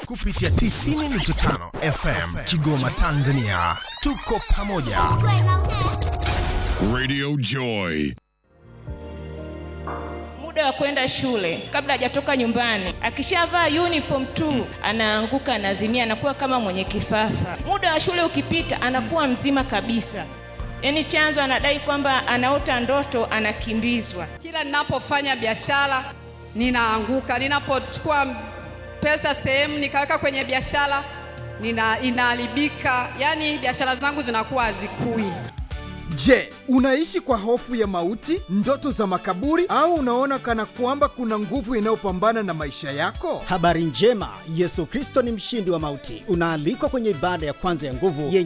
kupitia 90.5 FM Kigoma, Tanzania. Tuko pamoja. Radio Joy. muda wa kwenda shule kabla hajatoka nyumbani akishavaa uniform tu anaanguka anazimia anakuwa kama mwenye kifafa muda wa shule ukipita anakuwa mzima kabisa yaani chanzo anadai kwamba anaota ndoto anakimbizwa Kila ninapofanya biashara ninaanguka, ninapochukua pesa sehemu nikaweka kwenye biashara nina inaharibika, yaani biashara zangu zinakuwa hazikui. Je, unaishi kwa hofu ya mauti, ndoto za makaburi, au unaona kana kwamba kuna nguvu inayopambana na maisha yako? Habari njema, Yesu Kristo ni mshindi wa mauti. Unaalikwa kwenye ibada ya kwanza ya nguvu yenye